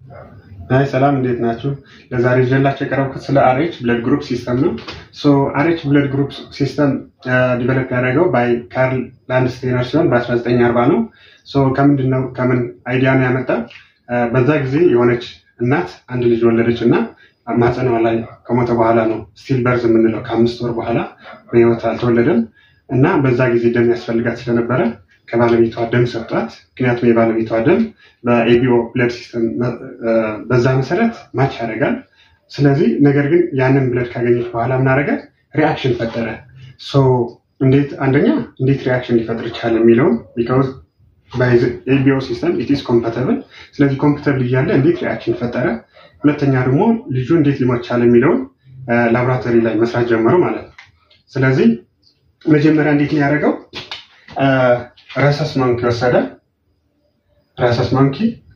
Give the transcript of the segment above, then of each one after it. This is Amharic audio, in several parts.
አይ ሰላም እንዴት ናችሁ? ለዛሬ ይዤላችሁ የቀረብኩት ስለ አርኤች ብለድ ግሩፕ ሲስተም ነው። ሶ አርኤች ብለድ ግሩፕ ሲስተም ዲቨሎፕ ያደረገው ባይ ካርል ላንድስቴነር ሲሆን በ1940 ነው። ሶ ከምንድን ነው ከምን አይዲያ ነው ያመጣ? በዛ ጊዜ የሆነች እናት አንድ ልጅ ወለደች እና ማህፀኗ ላይ ከሞተ በኋላ ነው ስቲል በርዝ የምንለው ከአምስት ወር በኋላ በህይወት አልተወለደም እና በዛ ጊዜ ደም ያስፈልጋት ስለነበረ ከባለቤቷ ደም ሰጧት። ምክንያቱም የባለቤቷ ደም በኤቢኦ ብለድ ሲስተም በዛ መሰረት ማች ያደርጋል። ስለዚህ ነገር ግን ያንን ብለድ ካገኘች በኋላ ምን አደረገ? ሪአክሽን ፈጠረ። ሶ እንዴት አንደኛ እንዴት ሪአክሽን ሊፈጥር ይቻል የሚለውን ቢካውዝ ኤቢኦ ሲስተም ኢትስ ኮምፓተብል። ስለዚህ ኮምፓተብል እያለ እንዴት ሪአክሽን ፈጠረ፣ ሁለተኛ ደግሞ ልጁ እንዴት ሊሞት ቻለ የሚለውን ላቦራቶሪ ላይ መስራት ጀመሩ ማለት ነው። ስለዚህ መጀመሪያ እንዴት ነው ያደረገው? ረሰስ ማንኪ ወሰደ። ረሰስ ማንኪ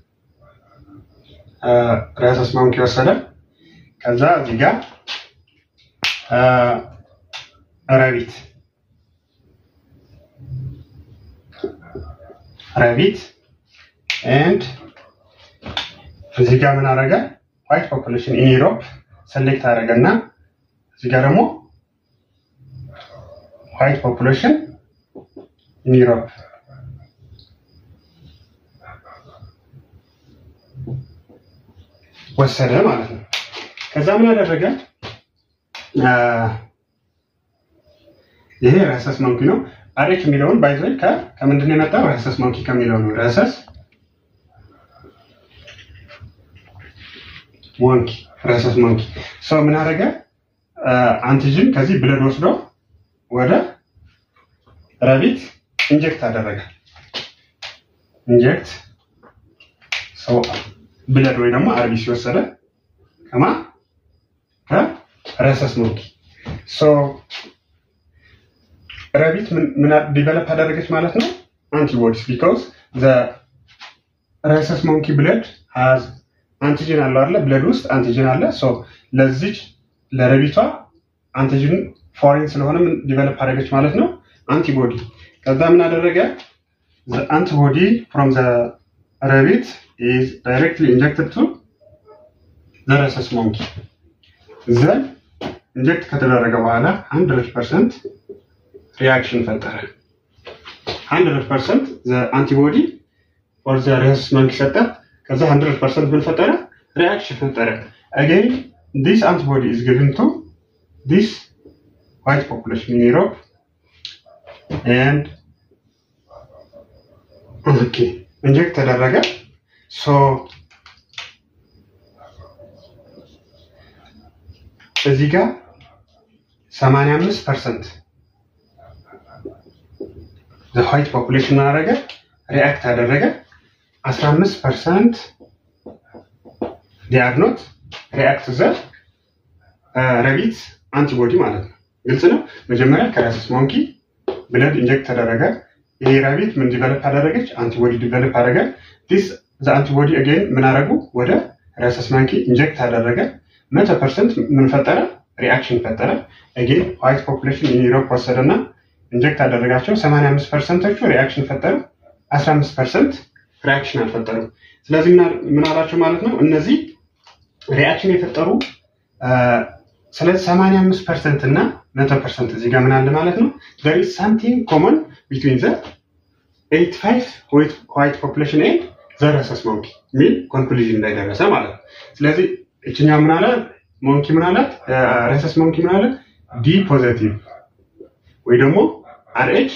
ረሰስ ማንኪ ወሰደ። ከዛ እዚህ ጋር ረቢት ረቢት ኤንድ እዚህ ጋር ምን አደረገ? ዋይት ፖፑሌሽን ኢን ዩሮፕ ሰሌክት አደረገ እና እዚህ ጋር ደግሞ ዋይት ፖፑሌሽን ኢን ዩሮፕ ወሰደ ማለት ነው። ከዛ ምን ያደረገ ይሄ ረሰስ ማንኪ ነው። አሬች የሚለውን ባይዘ ከምንድን ነው የመጣው? ረሰስ ማንኪ ከሚለው ነው። ረሰስ ሞንኪ ረሰስ ሞንኪ ሰው ምን አደረገ? አንቲጅን ከዚህ ብለድ ወስዶ ወደ ረቢት ኢንጀክት አደረገ። ኢንጀክት ሰው ብለድ ወይ ደግሞ አርቢ ሲወሰደ ከማ ከረሰስ ሞንኪ ሶ ረቢት ምን ዲቨሎፕ አደረገች ማለት ነው አንቲቦዲስ ቢካውዝ ዘ ረሰስ ሞንኪ ብለድ ሃዝ አንቲጅን አለው አለ ብለድ ውስጥ አንቲጅን አለ ሶ ለዚች ለረቢቷ አንቲጅን ፎሬን ስለሆነ ምን ዲቨሎፕ አደረገች ማለት ነው አንቲቦዲ ከዛ ምን አደረገ አንቲቦዲ ፍሮም ዘ ረቢት ኢዝ ዳይሬክትሊ ኢንጀክትድ ቱ ዘ ረሰስ ሞንኪ ዘን ኢንጀክት ከተደረገ በኋላ 100 ፐርሰንት ሪያክሽን ፈጠረ 100 ፐርሰንት አንቲቦዲ ኦር ዘ ረሰስ ሞንኪ ሰጠ ከዛ 100 ፐርሰንት ምን ፈጠረ ሪያክሽን ፈጠረ አገን ዲስ አንቲቦዲ ኢዝ ጊቭን ቱ ዲስ white population in Europe and okay ኢንጀክት ተደረገ ሶ እዚህ ጋር 85 ፐርሰንት ዋይት ፖፑሌሽን አደረገ ሪአክት አደረገ 15 ፐርሰንት ዲያግኖት ሪአክት ዘ ረቢት አንቲቦዲ ማለት ነው ግልጽ ነው መጀመሪያ ከረሰስ ሞንኪ ብለድ ኢንጀክት ተደረገ ይሄ ረቢት ምን ዲቨሎፕ አደረገች አንቲቦዲ ዲቨሎፕ አደረገ ዲስ ዘ አንቲቦዲ አገን ምን አደረጉ ወደ ረሰስ ሞንኪ ኢንጀክት አደረገ መቶ ፐርሰንት ምን ፈጠረ ሪአክሽን ፈጠረ አገን ዋይት ፖፑሌሽን ኢን ዩሮፕ ወሰደና ኢንጀክት አደረጋቸው 85 ፐርሰንቶቹ ሪአክሽን ፈጠሩ 15 ፐርሰንት ሪአክሽን አልፈጠሩም ስለዚህ ምን አላቸው ማለት ነው እነዚህ ሪአክሽን የፈጠሩ ስለዚህ 85 ፐርሰንት እና 100 ፐርሰንት እዚህ ጋር ምን አለ ማለት ነው there is something common between the 85 white population and the rhesus monkey የሚል ኮንክሉዥን ላይ ደረሰ ማለት ነው ስለዚህ እችኛ ምን አለ ሞንኪ ምን አላት ረሰስ ሞንኪ ምን አለ ዲ ፖዘቲቭ ወይ ደግሞ አርኤች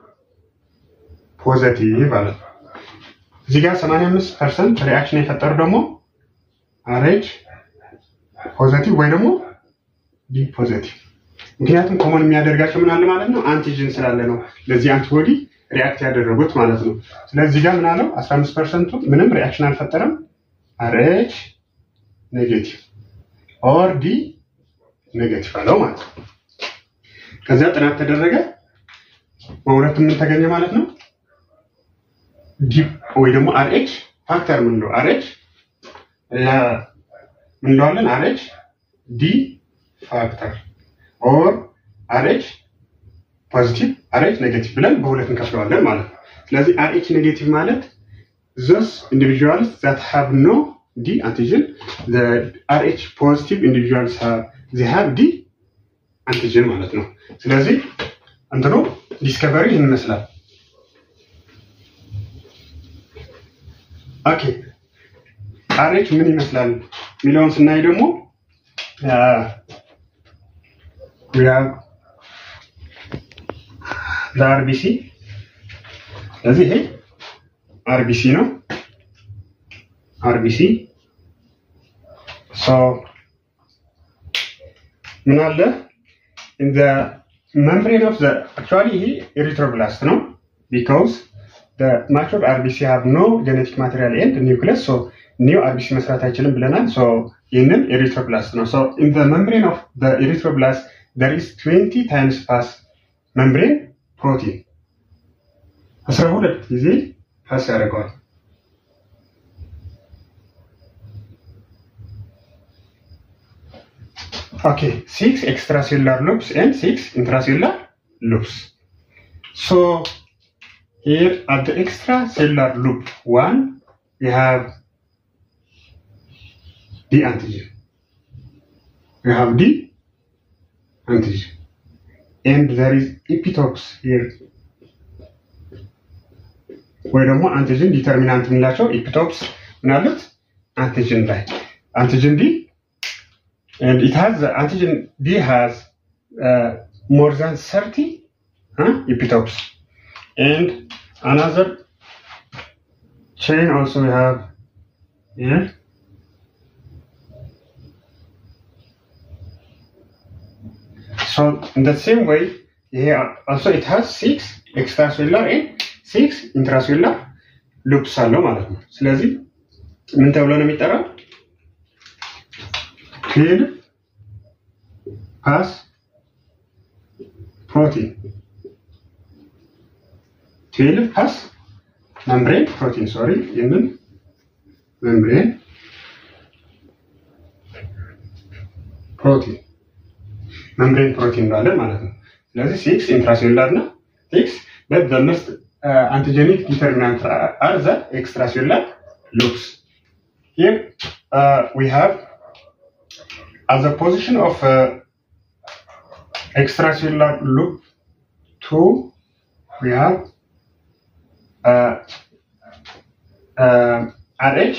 ፖዘቲቭ አለ እዚህ ጋር 85 ፐርሰንት ሪአክሽን የፈጠሩ ደግሞ አርኤች ፖዘቲቭ ወይ ደግሞ ዲ ፖዘቲቭ ምክንያቱም ኮመን የሚያደርጋቸው ምን አለ ማለት ነው አንቲጅን ስላለ ነው ለዚህ አንቲቦዲ ሪአክት ያደረጉት ማለት ነው ስለዚህ ጋር ምን አለው 15 ፐርሰንቱ ምንም ሪአክሽን አልፈጠረም አርኤች ኔጌቲቭ ኦር ዲ ኔጌቲቭ አለው ማለት ነው ከዚያ ጥናት ተደረገ በሁለት ምን ተገኘ ማለት ነው ዲ ወይ ደግሞ አርኤች ፋክተር ምንለው አርኤች ምንለዋለን አርኤች ዲ ፋክተር ኦር አርኤች ፖዚቲቭ አርኤች ኔጌቲቭ ብለን በሁለት እንከፍለዋለን ማለት ነው ስለዚህ አርኤች ኔጌቲቭ ማለት ዞስ ኢንዲቪጁዋልስ ዛት ሃቭ ኖ D antigen. The RH positive individuals have they have D antigen ማለት ነው። ስለዚህ እንትኑ ዲስከቨሪ ይህን ይመስላል። ኦኬ አሬች ምን ይመስላል የሚለውን ስናይ ደግሞ ለአርቢሲ ስለዚህ ይሄ አርቢሲ ነው። አርቢሲ ምን አለ in the membrane of the actually ይሄ ኤሪትሮብላስት ነው because the matured RBC have no genetic material and nucleus so ኒው አርቢሲ መስራት አይችልም ብለናል so ይህንን ኤሪትሮብላስት ነው so in the membrane of the erythroblast there is 20 times pass membrane protein 12 ጊዜ ፓስ ያደርገዋል Okay, six extracellular loops and six intracellular loops. So here at the extracellular loop one, we have D antigen. We have D antigen. And there is epitopes here. ወይ ደግሞ አንቲጅን ዲተርሚናንት የምንላቸው ኢፒቶፕስ ምናሉት አንቲጅን ላይ አንቲጅን ዲ and it has the antigen D has uh, more than 30 huh, epitopes. And another chain also we have here. So in the same way, here also it has six extracellular and six intracellular loops አለው ማለት ነው። ስለዚህ ምን ተብሎ ነው የሚጠራው? ቴል ፓስ ፕሮቲን ቴል ፓስ መምብሬን ፕሮቲን ሶሪ ይህንን መምብሬን ፕሮቲን መምብሬን ፕሮቲን እንለዋለን ማለት ነው። ስለዚህ ሲክስ ኢንትራሴሉላር እና ሲክስ በት ዘ መስት አንቲጀኒክ ዲተርሚናንት አር ዘ ኤክስትራሴሉላር ሉፕስ ሂር ዊ ሃቭ at the position of uh, extracellular loop 2 we have uh, uh, RH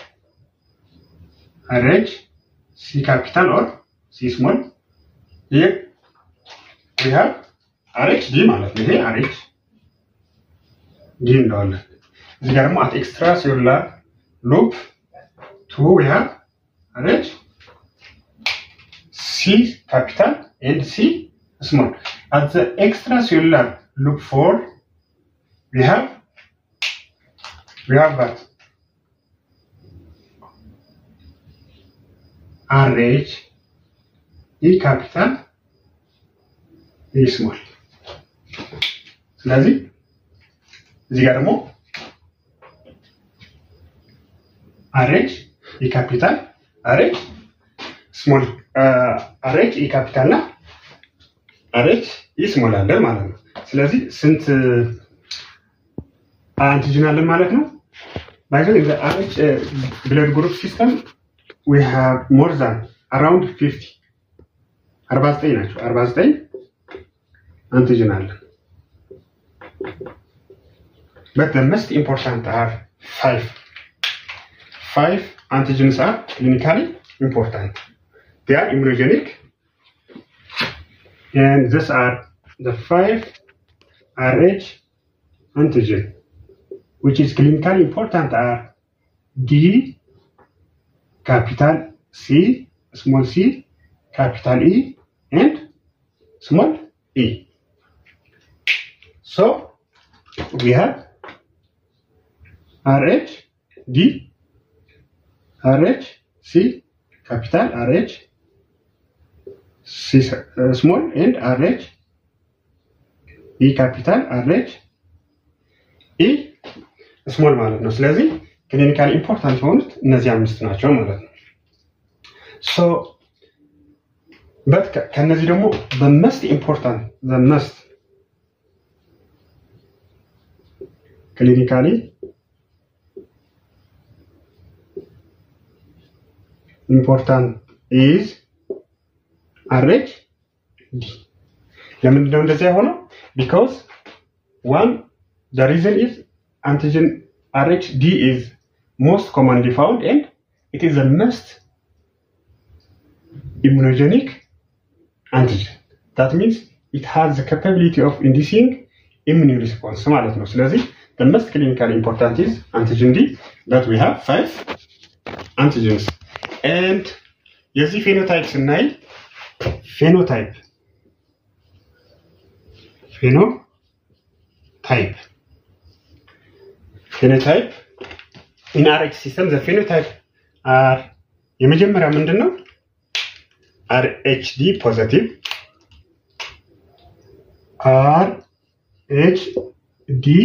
RH C capital or C small here we have RH D ማለት ነው ይሄ RH D እንደዋለን እዚህ ጋር ደግሞ at extracellular loop 2 we have RH C capital and C small. At the extracellular loop 4, we have we have that RH E capital E small. ስለዚህ እዚህ ጋር ደግሞ አሬች ኢ ካፒታል አሬች ስሞል አሬች ኢ ካፒታል እና አሬች ኢ ስሞል አለን ማለት ነው። ስለዚህ ስንት አንቲጅን አለን ማለት ነው? ባይዘ አሬች ብለድ ግሩፕ ሲስተም ዊ ሃቭ ሞር ዛን አራውንድ ፊፍቲ አርባ ዘጠኝ ናቸው። አርባ ዘጠኝ አንቲጅን አለን። But the most important are five. Five antigens are clinically important. They are immunogenic. And these are the five Rh antigen, which is clinically important are D, capital C, small c, capital E, and small e. So we have RH, D, RH, C, capital RH, C uh, small, and RH, E capital RH, E ስሞል ማለት ነው። ስለዚህ ክሊኒካል ኢምፖርታንት የሆኑት እነዚህ አምስት ናቸው ማለት ነው። ሶ በት ከነዚህ ደግሞ በመስት ኢምፖርታንት በመስት ክሊኒካሊ ኢምፖርታንት ኢዝ አሬች ዲ ለምንድነው እንደዚያ የሆነው? ቢካውዝ ዋን the reason is antigen RHD is most commonly found and it is the most immunogenic antigen. That means it has the capability of inducing immune response ማለት ነው። ስለዚህ the most clinically important is antigen D that we have five antigens and የዚህ ፌኖታይፕ ስናይ ፌኖታይፕ ፌኖታይፕ ፌኖታይፕ ኢን አርኤች ሲስተም ዘ ፌኖታይፕ አር የመጀመሪያ ምንድን ነው? አርኤችዲ ፖዘቲቭ አር ኤች ዲ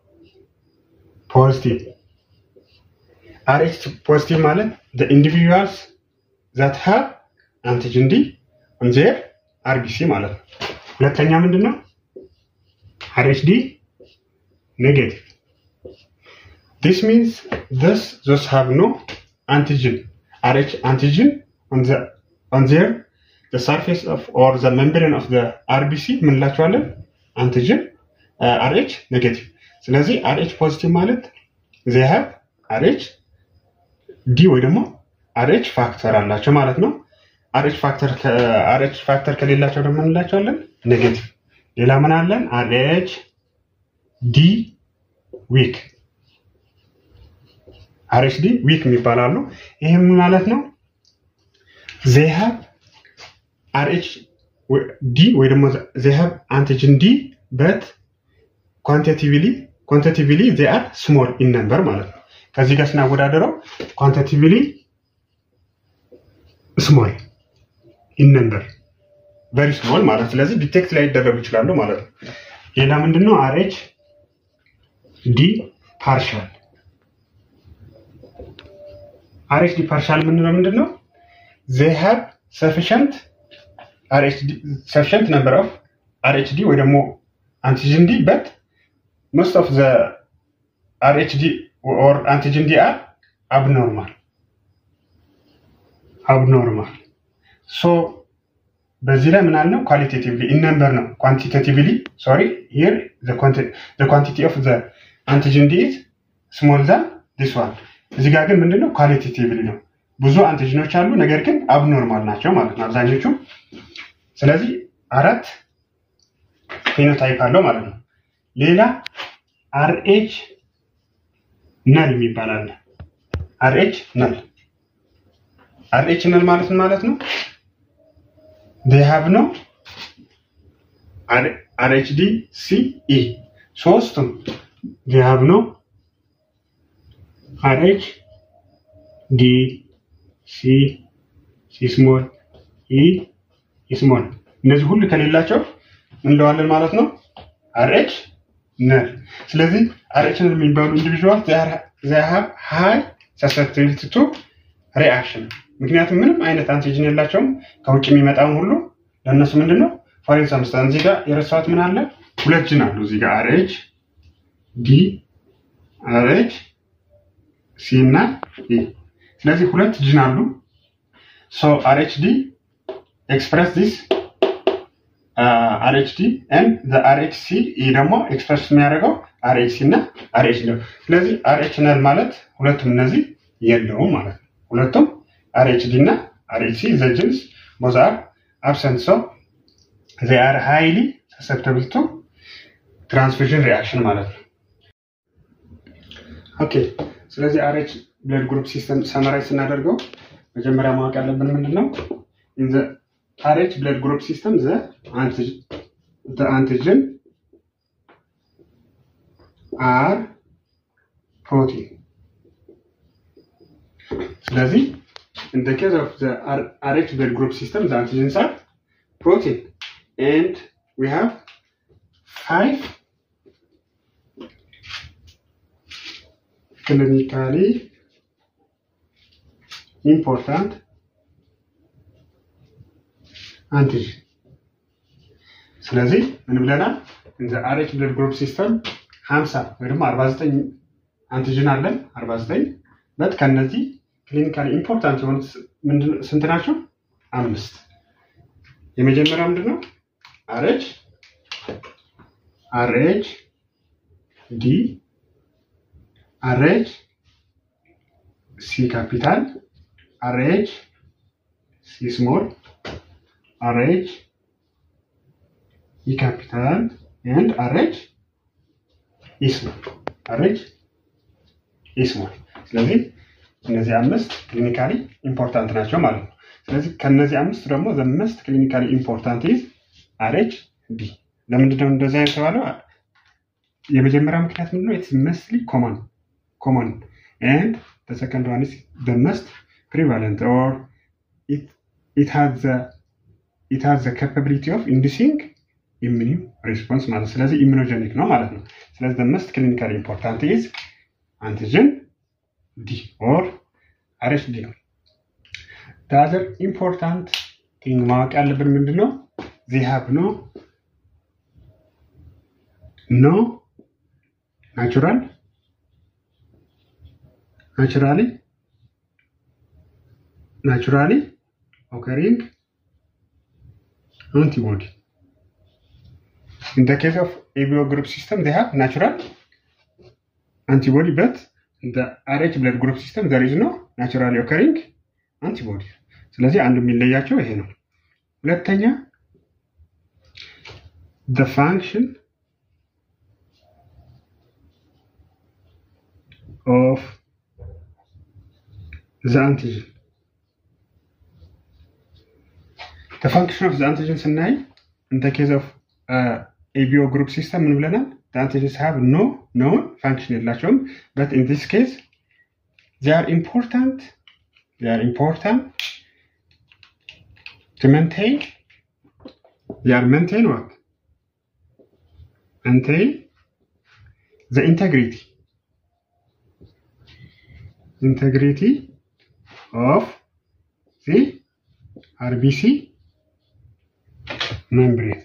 ፖዚቲቭ አርኤች ፖዚቲቭ ማለት the individuals that have antigen D on their RBC ማለት ነው። ሁለተኛ ምንድን ነው? RHD negative. This means this those have no antigen RH antigen on the on their the surface of or the membrane of the RBC ምንላቸዋለን አንቲጅን RH ኔጌቲቭ። ስለዚህ RH ፖዚቲቭ ማለት they have RH ዲ ወይ ደግሞ RH ፋክተር አላቸው ማለት ነው። RH ፋክተር RH ፋክተር ከሌላቸው ደግሞ እንላቸዋለን ኔጌቲቭ። ሌላ ምን አለን? RH ዲ ዊክ RH ዲ ዊክ የሚባላሉ። ይሄ ምን ማለት ነው? they have RH ዲ ወይ ደግሞ they have antigen ዲ but quantitatively quantitatively they are small in number ማለት ነው። ከዚህ ጋር ስናወዳደረው ኳንቲቲቭሊ ስሞል ኢን ነምበር ቨሪ ስሞል ማለት ስለዚህ ዲቴክት ላይ ይደረጉ ይችላሉ ማለት ነው። ሌላ ምንድን ነው? አርኤች ዲ ፓርሻል አርኤች ዲ ፓርሻል የምንለው ምንድን ነው? ዜ ሃቭ ሰፊሽንት ሰፊሽንት ነምበር ኦፍ አርኤች ዲ ወይ ደግሞ አንቲጅን ዲ በት ሞስት ኦፍ ዘ አርኤች ዲ or antigen D are abnormal. Abnormal. So በዚህ ላይ ምን አልነው? ኳሊቴቲቭሊ ኢን ነምበር ነው። ኳንቲቴቲቭሊ ሶሪ ሂር ዘ ኳንቲቲ ኦፍ ዘ አንቲጅን ዲ ኢዝ ስሞል ዛን ዲስ ዋን። እዚህ ጋር ግን ምንድነው? ኳሊቴቲቭሊ ነው። ብዙ አንቲጅኖች አሉ፣ ነገር ግን አብኖርማል ናቸው ማለት ነው አብዛኞቹ። ስለዚህ አራት ፌኖታይፕ አለው ማለት ነው። ሌላ አርኤች ነል የሚባል አለ። አርኤች ነል አርኤች ነል ማለት ምን ማለት ነው? they have no አርኤችዲ ሲ ኢ ሶስቱም they have no አርኤች ዲ ሲ ሲ ስሞል ኢ ስሞል እነዚህ ሁሉ ከሌላቸው እንለዋለን ማለት ነው አርኤች ነል። ስለዚህ አርኤች ነል የሚባሉ ኢንዲቪዥዋል they have high susceptibility to reaction ምክንያቱም ምንም አይነት አንቲጅን የላቸውም ከውጭ የሚመጣውን ሁሉ ለእነሱ ምንድን ነው ፎር ኢንስታንስ እዚህ ጋር የረሳሁት ምን አለ ሁለት ጅን አሉ እዚህ ጋር አርኤች ዲ አርኤች ሲ እና ኢ ስለዚህ ሁለት ጅን አሉ ሶ አርኤች ዲ ኤክስፕረስ ዲስ አርኤችዲ ኤንድ ዘ አርኤችሲ ኢ ደግሞ ኤክስፕረስ የሚያደርገው አርኤችሲ እና አርኤች ነው። ስለዚህ አርኤች ነል ማለት ሁለቱም እነዚህ የለውም ማለት ነው። ሁለቱም አርኤችዲ እና አርኤችሲ ዘ ጅንስ ቦዝ አር አብሰንት ሶ ዜ አር ሃይሊ ሰሰፕተብል ቱ ትራንስፊዥን ሪአክሽን ማለት ነው። ኦኬ ስለዚህ አርኤች ብለድ ግሩፕ ሲስተም ሰመራይ ስናደርገው መጀመሪያ ማወቅ ያለብን ምንድን ነው RH blood group system the antigen the antigen are protein. ስለዚህ in the case of the RH blood group system the antigens are protein and we have five clinically important አንቲጅን ስለዚህ ምን ብለናል? እንደ አርኤች ብለድ ግሩፕ ሲስተም 50 ወይ ደግሞ 49 አንቲጅን አለን 49 በት ከነዚህ ክሊኒካሊ ኢምፖርታንት የሆኑት ስንት ናቸው? አምስት። የመጀመሪያው ምንድን ነው? አርኤች አርኤች ዲ አርኤች ሲ ካፒታል አርኤች ሲ ስሞል አርኤች ኢ ካፒታል ኤንድ አርኤች ኢ ስሞል አርኤች ኢ ስሞል። ስለዚህ እነዚህ አምስት ክሊኒካሊ ኢምፖርታንት ናቸው ማለት ነው። ስለዚህ ከነዚህ አምስት ደግሞ ዘመስት ክሊኒካሊ ኢምፖርታንት ኢዝ አርኤች ዲ። ለምንድነው እንደዚያ የተባለው? የመጀመሪያ ምክንያት ምንድነው? ኢትስ መስሊ ኮመን ኮመን ኤንድ the second one is the most prevalent or it it has the it has the capability of inducing immune response ማለት ስለዚህ ኢሚኖጀኒክ ነው ማለት ነው። ስለዚህ the most clinically important is antigen D or RHD ነው። the other important thing ማወቅ ያለብን ምንድን ነው? they have no no natural naturally naturally occurring antibody. In the case of ABO group system, they have natural antibody, but in the RH blood group system, there is no naturally occurring antibody. ስለዚህ አንዱ የሚለያቸው ይሄ ነው። ሁለተኛ the function of the antigen the function of the antigen ስናይ in the case of uh, ABO group system ምን ብለናል? the antigens have no known function የላቸውም but in this case they are important they are important to maintain they are maintain what? maintain the integrity integrity of the RBC membrane.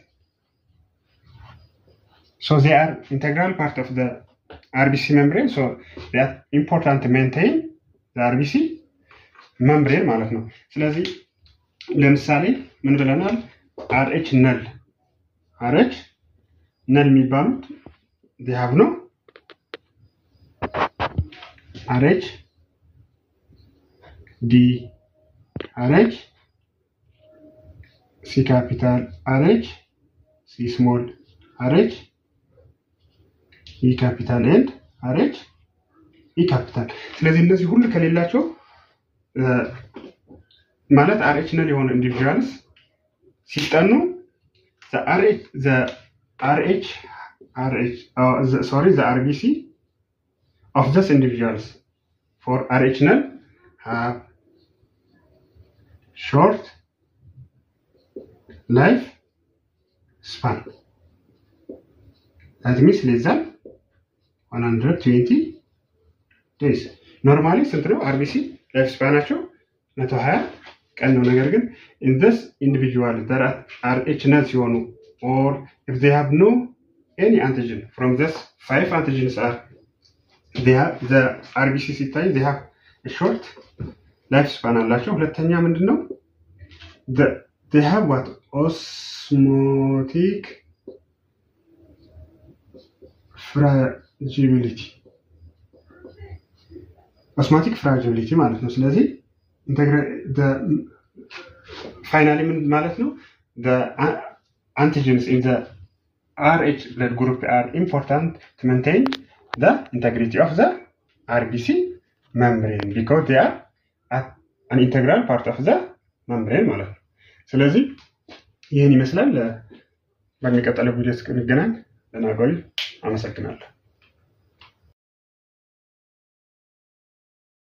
So they are integral part of the RBC membrane. So they are important to maintain the RBC membrane ማለት ነው። ስለዚህ ለምሳሌ ምን ብለናል? አርኤች ነል አርኤች ነል የሚባሉት they have no አርኤች ዲ አርኤች ሲ ካፒታል አርኤች ሲ ስሞል አርኤች ኢ ካፒታል ኤንድ አርኤች ኢ ካፒታል። ስለዚህ እነዚህ ሁሉ ከሌላቸው ማለት አርኤች ነል የሆኑ ኢንዲቪዥዋልስ ሲጠኑ አርኤች ሶሪ ዘ አርቢሲ ኦፍ ዘስ ኢንዲቪዥዋልስ ፎር አርኤች ነል have short life span. That means less than 120 days. ኖርማሊ ስንት ነው? አርቢሲ ላይፍ ስፓናቸው 120 ቀን ነው። ነገር ግን in this individual that are H ነል ሲሆኑ or if they have no any antigen from this five antigens are they have the RBC ሲታይ they have a short ላይፍ ስፓን አላቸው። ሁለተኛ ምንድን ነው? they have what osmotic fragility ኦስማቲክ ፍራጂሊቲ ማለት ነው። ስለዚህ ፋይናሊ ምን ማለት ነው? አንቲጀንስ ኢን RH blood group are important to maintain the integrity of the RBC membrane because they are an integral part of the membrane ማለት ነው። ስለዚህ ይህን ይመስላል። በሚቀጥለው ቪዲዮ እስክንገናኝ ደህና ቆዩ። አመሰግናለሁ።